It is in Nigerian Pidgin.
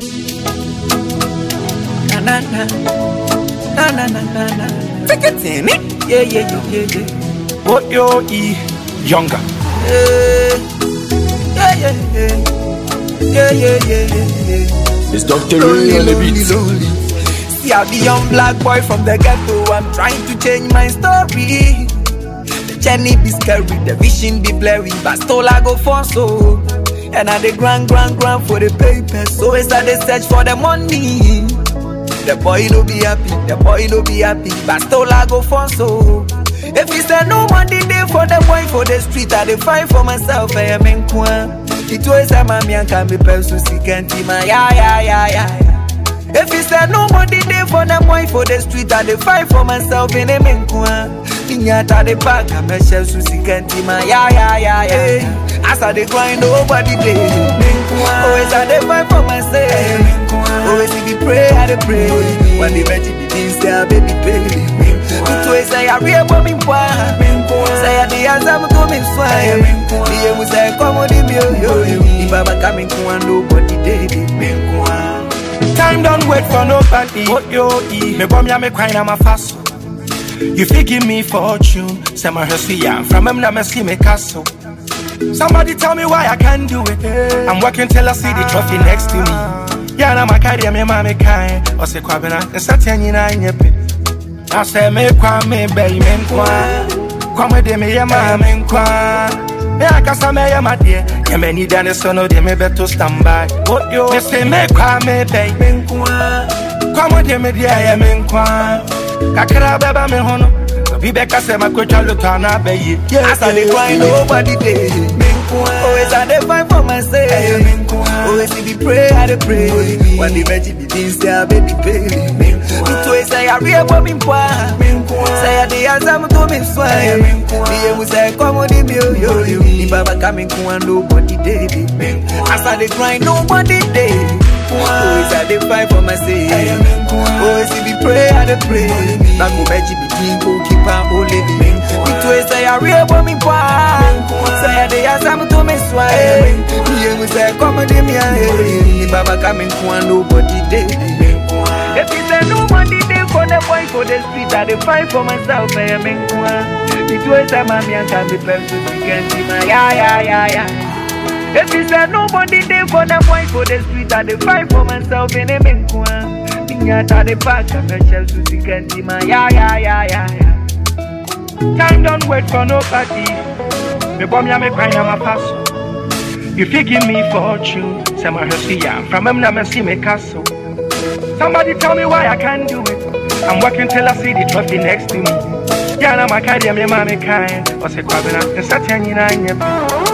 Na na na. Na na na na na. Take it in it. Yeah, yeah, yeah, yeah, yeah. What yo e younger. Yeah, yeah, yeah, yeah. Yeah, yeah, yeah, yeah, yeah. It's Dr. Lonely, Ray on the lonely, beat. lonely. See how the young black boy from the ghetto. I'm trying to change my story. The journey be scary, the vision be blurry, but still I go for so. And I the grand, grand, grand for the paper. So it's I they search for the money. The boy no be happy, the boy no be happy, but still I go for so. If he say no money day for the boy for the street, I dey fight for myself. I am in kwan. It was a mommy and can be person sick and tima. Yeah, yeah, yeah, yeah, yeah. If he say no money day for the boy for the street, I dey fight for myself in a in kwan. Inyata the back, I'm a shell sick and tima. Yeah, yeah, yeah, yeah. yeah. As I dey grind, nobody day. Always I dey fight for myself. Always if you pray, I dey pray. When the magic begins, there, baby, baby. It was say I real for me, boy. Say I the answer, I'm coming swine. The aim was say, come on, me, yo, yo, yo. If I'm coming, come on, nobody, baby. Time don't wait for nobody. What yo e me bomb ya me crying I'm a fast. You fit give me fortune. Say my hustle ya from him na me see me castle. Somebody tell me why I can't do it. I'm working till I see the trophy next to me. Yeah, na my carry me mama kind. Or say kwabena, and satan you na nyepe. I say me kwa me bay me nkwa. Kwa me de me ye ma me nkwa. Me akasa me ye ma de. Ye me need an so no de me beto stand by. What yo? Me say me kwa me bay me nkwa. Kwa me de me de ye me nkwa. Kakra beba me hono. Obi beka se makwetwa luto na bayi. As I dey grind, nobody day. Always I dey fight for myself. Always if you pray, I dey pray. When the magic begins, there, baby, baby. It always say I real for me, boy. Say I dey answer me to me swine. The aim was say come on, me yo yo yo. The baba coming, come on, nobody day. As I dey grind, nobody day. Always I dey fight for myself. Always if you pray, I dey pray. Now go magic begin, go keep on holding me. It always say I real for me, boy. Say I dey answer me to me swine. The aim was say come on, me yo. The baba coming, come on, nobody day. If you say nobody day for the boy for the street, I dey fight for myself. I am in Kwan. It was a mommy and can be person you can see my yeah yeah yeah yeah. If you say nobody day for the boy for the street, I dey fight for myself in a in Kwan. Inyata the back, I'm a shell to see can see my yeah yeah yeah yeah yeah. Time don't wait for nobody. Me bomb ya me crying I'm a pass. You fit give me fortune. Say my hustle ya from him na me see me castle. Somebody tell me why I can't do it. I'm working till I see the trophy next to me. Yeah, na my carry me mama kind. Or say kwabena, and satan you na nyepe.